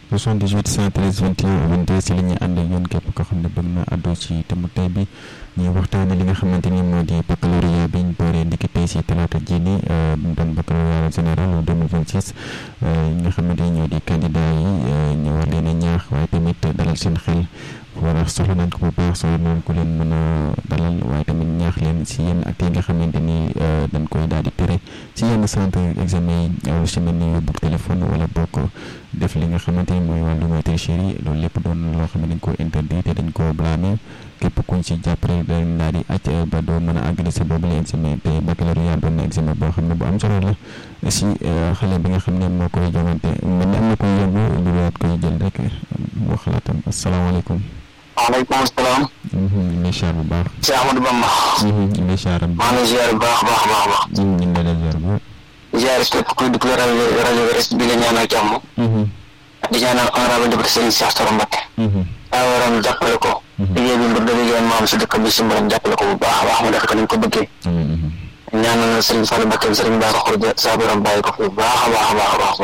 78 113 21 22 si li ñuy ànd ak yéen képp koo xam ne bëgg na àddu ci thème tey bi ñuy waxtaane li nga xamante ni moo di baccalauréat bi ñu booree ndiki tey si talaata ji ni mu doon baccalauréat général 2026 ñi nga xamante ni ñoo di candidat yi ñu war leen a ñaax waaye tamit dalal seen xel wala soxla nañ ko bu baax soxla nañ ko leen mën a dalal waaye tamit ñaax leen si yenn actes yi nga xamante ni dañ koy daal di tere si yenn centre examen yi lu si mel ni yóbbu téléphone wala bokk def li nga xamante ni mooy wàllum tricherie loolu lépp doon loo xam ne dañ ko interdit te dañ ko blâmer képp kuñ si jàppale dañ daal di acc ba doo mën a àggale si boobu la examen te baccalauréat doon na examen boo xam ne bu am solo la si xale bi nga xam ne moo koy jongante mel ni am na koy yëngu lu waat koy jël rek moo xalaatam asalaamaaleykum waaleykum salaam. ñu ziar bu baax. si Amadou Bamba. ñu ziar bu maa ngi ziar bu baax baax baax baax. ñu ngi lay ziar bu ziar képp kuy dugg rajo rajo RIS bi la ñaanal jàmm. di ñaanal honorable député Serigne Cheikh Thioro Mbacké. daa waroon jàppale ko. liggéey bi mbir dëgg yéen maam si dëkk bi si mbiram jàppale ko bu baax a baax mu def ko ni ñu ko bëggee. ñaanal Serigne Fallou Mbacké Serigne Bara Khoudia saa borom bàyyi ko fi bu baax a baax a baax a baax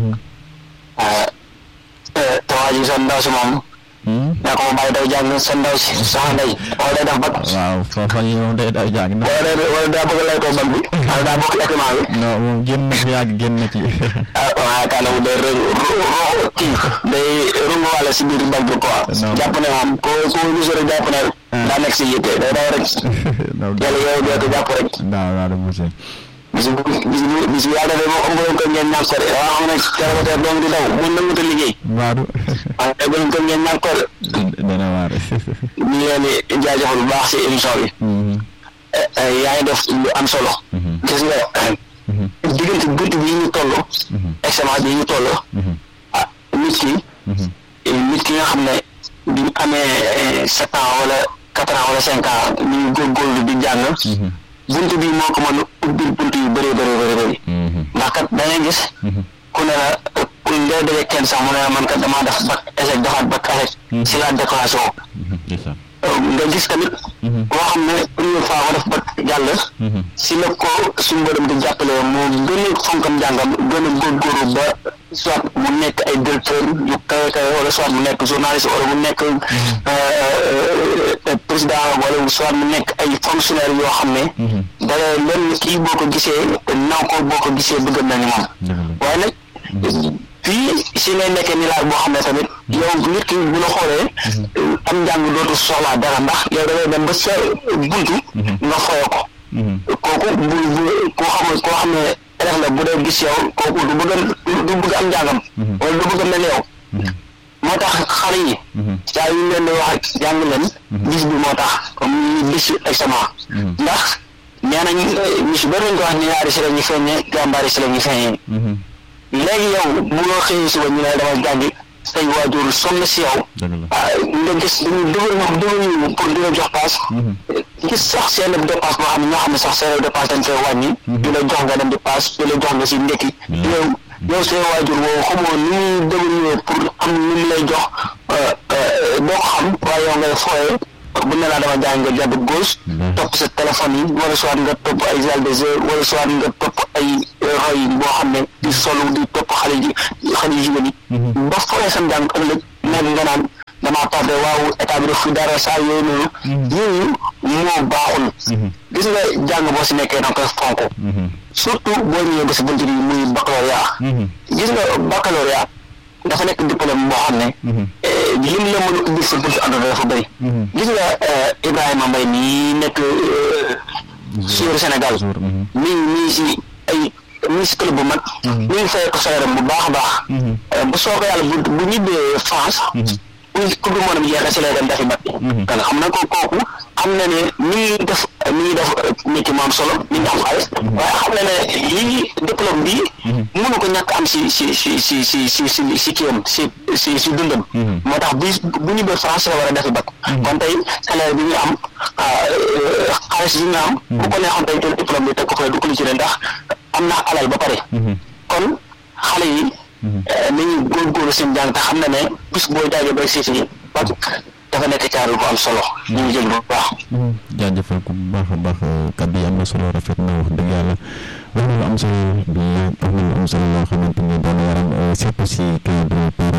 a baax. te waa ji sa ndaw si moom. naa ko ma bàyyi daw jàng sa ndaw si soxna Ndeye wala day def bag. waaw foofa yi moom day daw jàng. wala day wala daa bëgg lay ko bag bi. wala daa bokk équipement bi. non moom génn na fi yàgg génn na ci. ah waaye kaanamu day rëng kii day rungu wàll si biir bag bi quoi. jàpp ne moom ko ko gis rek jàpp ne daa nekk si yitte day daw rek. yàlla yow doo ko jàpp rek. waaw waaw de monsieur. bis bu bis bu bis bu yàlla defee moom ëmb ko ngeen ñàkk ko de waaw xam ne célibataire doom di daw mun nangu te liggéey. waaw. waaw ëmb ko ngeen ñàkk ko de. dana waar. ñu ngi leen di jaajëfal bu baax si émission bi. yaa ngi def lu am solo. gis nga diggante bunt bi ñu toll. examen bi ñu toll. ah nit ki. nit ki nga xam ne bi ñu amee sept ans wala quatre ans wala cinq ans ñu ngi góorgóorlu di jàng. bunt bi moo ko mën a ubbil bunt yu bëree bëri bëri bëri. ndax kat da ngay gis. ku ne la ku ngay daje kenn sax mu ne la man kat damaa def bac échec defaat bac échec. si la déclaration. nga gis tamit. koo xam ne première fois ko def bac jàll. si la ko suñu mbërëm di jàppale moo gën a fonkam njàngam gën a góorgóorlu ba soit mu nekk ay directeur yu kawe kawe wala soit mu nekk journaliste wala mu nekk président wala soit mu nekk ay fonctionnaire yoo xam ne. dara lenn kii boo ko gisee naw ko boo ko gisee bëgg na ni moom. waaye nag fii si ngay nekkee ni laaj boo xam ne tamit yow nit ki bu la xoolee am njàng dootu soxlaa dara ndax yow da ngay dem ba sa buntu nga foye ko kooku bu koo xam ne koo xam ne élève la bu dee gis yow kooku du bëgg du bëgg am njàngam wala du bëgg mel yow moo tax xale yi saa yu leen di wax ak jàng leen bis bi moo tax comme ñu bis examen ndax nee nañ ñu si bëri nañ ko wax ni ñaari si la ñu feeñee jàmbaari si la ñu feeñee léegi yow bu loo xëyee suba ñu ne dama jàngi say waajur sonn si yow nga gis dañu dëgër ñoom dëgër ñu pour di la jox paas gis sax seen dépasse boo xam ne ñoo xam ne sax seen dépasse dañ koy wàññi di la jox nga dem di paas di la jox nga si ndekki yow yow seen waajur woo xamoo ni muy dëgër ñëwee pour am lu mu lay jox boo ko xam waaye yow ngay fooyee bu ne laa dama jàng nga jàdd gauche topp sa téléphone yi wala soit nga topp ay zal des heures wala soit nga topp ay roy boo xam ne di solu di topp xale ji xale yu jigéen yi ba fooyee sa njàng ëllëg nekk nga naan damaa tardé waaw état bi def fi dara saa yooyu noonu yooyu moo baaxul gis nga jàng boo si nekkee danga koy fonk surtout boo ñëwee ba si bunt bi muy baccalauréat gis nga baccalauréat dafa nekk diplôme boo xam ne lim la mën a ubbi sa buntu àdduna dafa bëri gis nga Ibrahima Mbaye mii nekk suur Sénégal mi mii si ay mii si club bu mag mi ngi fay ko salaire bu baax a baax bu soo ko yàlla bu bu ñibbee France bu coupe du monde bi jeexee si lay dem dafi bat kan xam na ko kooku xam na ne mi ngi def mi ngi def métier mu am solo mi ngi am xaalis waaye xam na ne lii diplôme bi mënu ko ñàkk am si si si si si si si si kiyam si si si dundam moo tax bu bu ñibbee France la war a defi bat kon tey salaire bi ñu am xaalis bi ñu am bu ko neexoon tey jël diplôme bi teg ko fay du ko li ci ndax am na alal ba pare kon xale yi nañu góorgóorlu seen jàng te xam na ne bis boo jaagee ba si fii dafa nekk caaru bu am solo ñu ngi jël bu baax jaajëfal ko bu baax a baax kàddu yi am na solo rafet na wax dëgg yàlla wax na lu am solo bi wax na lu am solo loo xamante ni doon yaram surtout si cadre